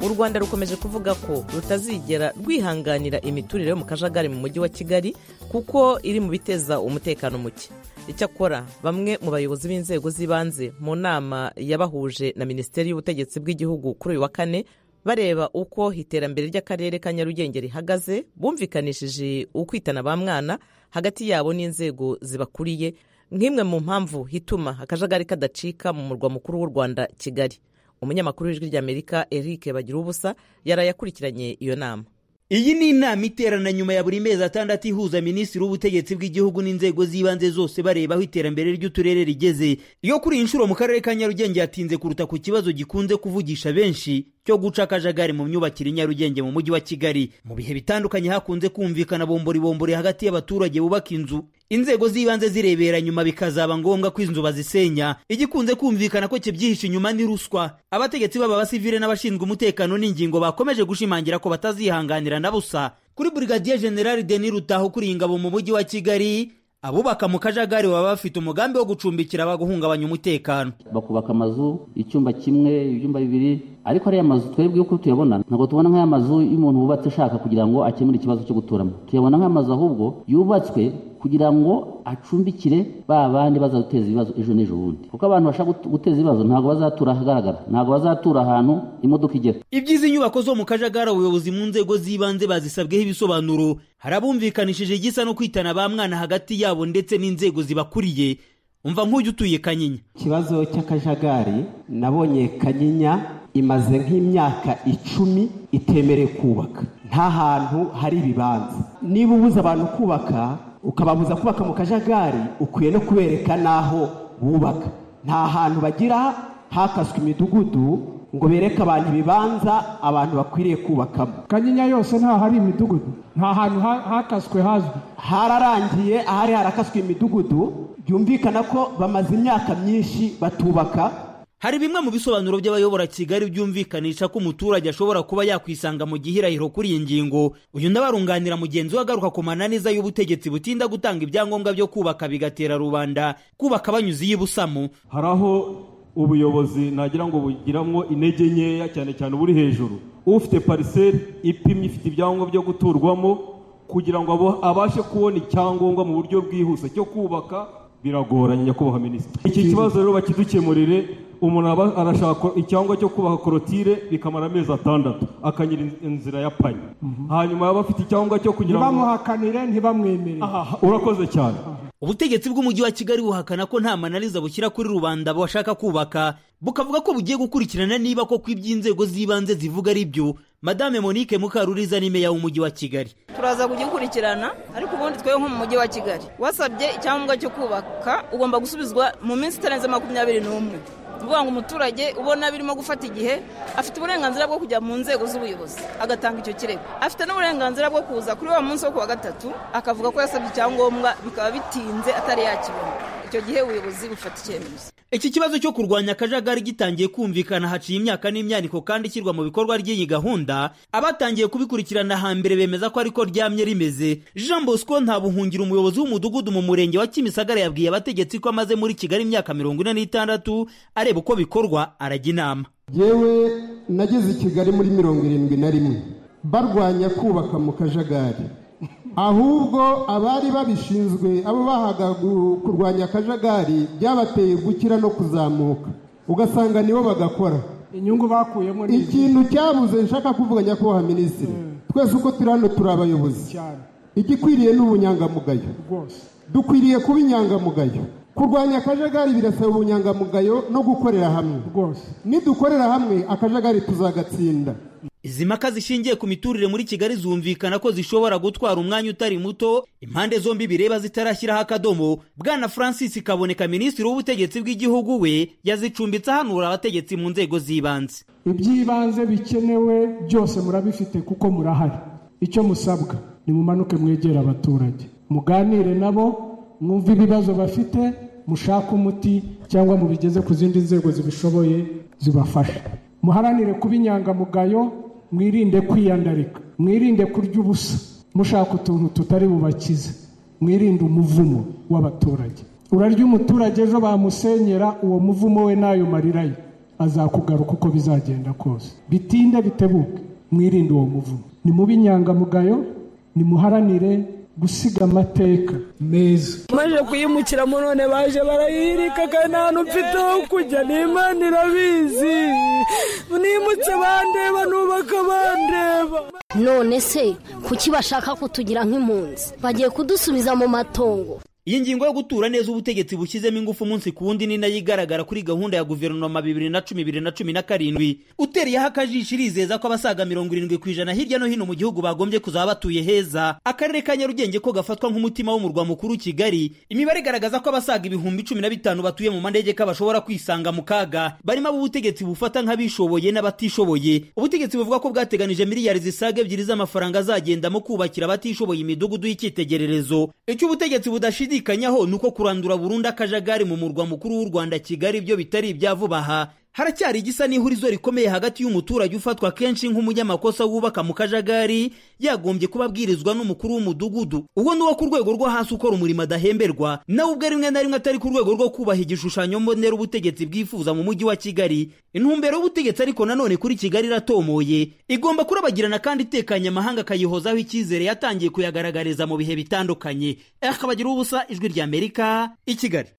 u rwanda rukomeje kuvuga ko rutazigera rwihanganira imiturire yo mu kajagari mu mujyi wa kigali kuko iri mu biteza umutekano muke icyakora bamwe mu bayobozi b'inzego z'ibanze mu nama yabahuje na minisiteri y'ubutegetsi bw'igihugu kuri uyu wa kane bareba uko iterambere ry'akarere ka nyarugenge rihagaze bumvikanishije ukwitana ba mwana hagati yabo n'inzego zibakuriye nk'imwe mu mpamvu hituma akajagari kadacika mu murwa mukuru w'u rwanda kigali umunyamakuru w'ijwi ry'amerika eric bagira ubusa yaraye akurikiranye iyo nama iyi ni inama iterana nyuma ya buri mezi atandatu ihuza minisitiri w'ubutegetsi bw'igihugu n'inzego z'ibanze zose bareba aho iterambere ry'uturere rigeze iyo kuri iyi nshuro mu karere ka nyarugenge yatinze kuruta ku kibazo gikunze kuvugisha benshi cyo guca akajagari mu myubakire nyarugenge mu mujyi wa kigali mu bihe bitandukanye hakunze kumvikana bomboribombori hagati y'abaturage bubaka inzu inzego z'ibanze zirebera nyuma bikazaba ngombwa ko inzu bazisenya igikunze kumvikana ko kibyihishe inyuma ni ruswa abategetsi baba abasivile n'abashinzwe umutekano n'ingingo bakomeje gushimangira ko batazihanganira na busa kuri burigadiye generali denis rutaho kuri ingabo mu mujyi wa kigali abubaka mu kajagari baba bafite umugambi wo gucumbikira abahungabanya umutekano bakubaka amazu icyumba kimwe ibyumba bibiri ariko ariya mazu twebwe uko tuyabona ntabwo tubona nk'aya mazu y'umuntu wubatse ashaka kugira ngo akemure ikibazo cyo guturamo tuyabona nk'amazu ahubwo yubatswe kugira ngo acumbikire ba bandi bazaduteza ibibazo ejo n'ejo bundi kuko abantu bashaka guteza ibibazo ntabwo bazatura ahagaragara ntabwo bazatura ahantu imodoka igera iby'izi nyubako zo mu kajagari abayobozi mu nzego z'ibanze bazisabweho ibisobanuro harabumvikanishije igisa no kwitana ba mwana hagati yabo ndetse n'inzego zibakuriye umva nk'ujya utuye kanyinya ikibazo cy'akajagari nabonye kanyinya imaze nk'imyaka icumi itemerewe kubaka nta hantu hari ibibanza niba ubuza abantu kubaka ukababuza kubaka mu kajagari ukwiye no kubereka n'aho bubaka nta hantu bagira hakaswe imidugudu ngo bereke abantu ibibanza abantu bakwiriye kubakamo kanyinya yose ntaho hari imidugudu nta hantu hakaswe hazwi hararangiye ahari harakaswe imidugudu byumvikana ko bamaze imyaka myinshi batubaka hari bimwe mu bisobanuro by'abayobora kigali byumvikanisha ko umuturage ashobora kuba yakwisanga mu gihirahiro kuri iyi ngingo uyu ndabarunganira mugenzi we agaruka ku mananiza y'ubutegetsi butinda gutanga ibyangombwa byo kubaka bigatera rubanda kubaka banyuze iy'ibusamo hari aho ubuyobozi nagira ngo bugiramo intege nkeya cyane cyane uburi hejuru ufite pariseri ipimye ifite ibyangombwa byo guturwamo kugira ngo abashe kubona icyangombwa mu buryo bwihuse cyo kubaka biragoranye nyakubahwa minisitiri iki kibazo rero bakidukemurire umuntu aba arashaka icyangombwa cyo kubaka korotire bikamara amezi atandatu akanyura inzira ya panya hanyuma yaba afite icyangombwa cyo kugira ngo ntibamuhakanire ntibamwemere urakoze cyane ubutegetsi bw'umujyi wa kigali buhakana ko nta mananiza bushyira kuri rubanda bashaka kubaka bukavuga ko bugiye gukurikirana niba koko iby'inzego z'ibanze zivuga ari byo madame monique mukaruriza ni meya w'umujyi wa kigali turaza kugikurikirana ariko ubundi twebwe nko mu mujyi wa kigali wasabye icyangombwa cyo kubaka ugomba gusubizwa mu minsi itarenze makumyabiri n'umwe kuvuga ngo umuturage ubona birimo gufata igihe afite uburenganzira bwo kujya mu nzego z'ubuyobozi agatanga icyo kirego afite n'uburenganzira bwo kuza kuri wa munsi wo kuwa gatatu akavuga ko yasabye icyangombwa bikaba bitinze atari yakibona icyo gihe ubuyobozi bufata icyemezo iki kibazo cyo kurwanya akajagari gitangiye kumvikana haciye imyaka n'imyaniko kandi ishyirwa mu bikorwa ry'iyi gahunda abatangiye kubikurikirana hambere bemeza ko ariko ryamye rimeze jean bosco ntabuhungira umuyobozi w'umudugudu mu murenge wa kimisagara yabwiye abategetsi ko amaze muri kigali imyaka mirongo ine n'itandatu areba uko bikorwa arajya inama yewe nageze i kigali muri mirongo irindwi na rimwe barwanya kubaka mu kajagari ahubwo abari babishinzwe abo bahaga kurwanya akajagari byabateye gukira no kuzamuka ugasanga nibo bagakora inyungu bakuyemo ikintu cyabuze nshaka kuvuga nyakubahwa minisitiri twese uko turi hano turi abayobozi igikwiriye ni ubunyangamugayo dukwiriye kuba inyangamugayo kurwanya akajagari birasaba ubunyangamugayo no gukorera hamwe nidukorera hamwe akajagari tuzagatsinda izi mpaka zishingiye ku miturire muri kigali zumvikana ko zishobora gutwara umwanya utari muto impande zombi bireba zitarashyiraho akadomo bwana francis kaboneka minisitiri w'ubutegetsi bw'igihugu we yazicumbitse ahanura abategetsi mu nzego z'ibanze iby'ibanze bikenewe byose murabifite kuko murahari icyo musabwa nimumanuke mwegere abaturage muganire nabo mwumve ibibazo bafite mushake umuti cyangwa mubigeze ku zindi nzego zibishoboye zibafasha muharanire kuba inyangamugayo mwirinde kwiyandarika mwirinde kurya ubusa mushaka utuntu tutari bubakize mwirinde umuvumo w'abaturage urarya umuturage ejo bamusenyera uwo muvumo we n'ayo marira ye azakugaruka uko bizagenda kose bitinde bitebuke mwirinde uwo muvumo ni mubi inyangamugayo nimuharanire gusiga amateka meza maze kuyimukiramo none baje barayirika kandi nta hantu mfite ho kujya n'imana irabizi nimutse bandeba nubaka bandeba none se kuki bashaka kutugira nk'impunzi bagiye kudusubiza mu matongo iyi ngingo yo gutura neza ubutegetsi bushyizemo ingufu umunsi ku wundi ni nayo igaragara kuri gahunda ya guverinoma bibiri na cumi bibiri na cumi na karindwi utereyeho akajisho irizeza ko abasaga mirongo irindwi ku ijana hirya no hino mu gihugu bagombye kuzaba batuye heza akarere ka nyarugenge ko gafatwa nk'umutima w'umurwa mukuru kigali imibare igaragaza ko abasaga ibihumbi cumi na bitanu batuye mu manegeka bashobora kwisanga mu kaga barimo ab'ubutegetsi bufata nk'abishoboye n'abatishoboye ubutegetsi buvuga ko bwateganije miliyari zisaga ebyiri z'amafaranga azagendamo kubakira abatishoboye imidugudu y'icyitegererezo icyo ubutegetsi budashidikanya bashidikanyaho ni uko kurandura burundu akajagari mu murwa mukuru w'u rwanda kigali ibyo bitari ibya vuba aha haracyari igisa n'ihurizo rikomeye hagati y'umuturage ufatwa kenshi nk'umunyamakosa wubaka mu kajagari yagombye kuba abwirizwa n'umukuru w'umudugudu uwo ni uwo ku rwego rwo hasi ukora umurimo adahemberwa nawe ubwe rimwe na rimwe atari ku rwego rwo kubaha igishushanyo mbonera ubutegetsi bwifuza mu mujyi wa kigali intumbero y'ubutegetsi ariko nanone kuri kigali iratomoye igomba kurabagirana kandi itekanye amahanga akayihozaho icyizere yatangiye kuyagaragariza mu bihe bitandukanye akabagira ubusa ijwi ry'amerika i kigali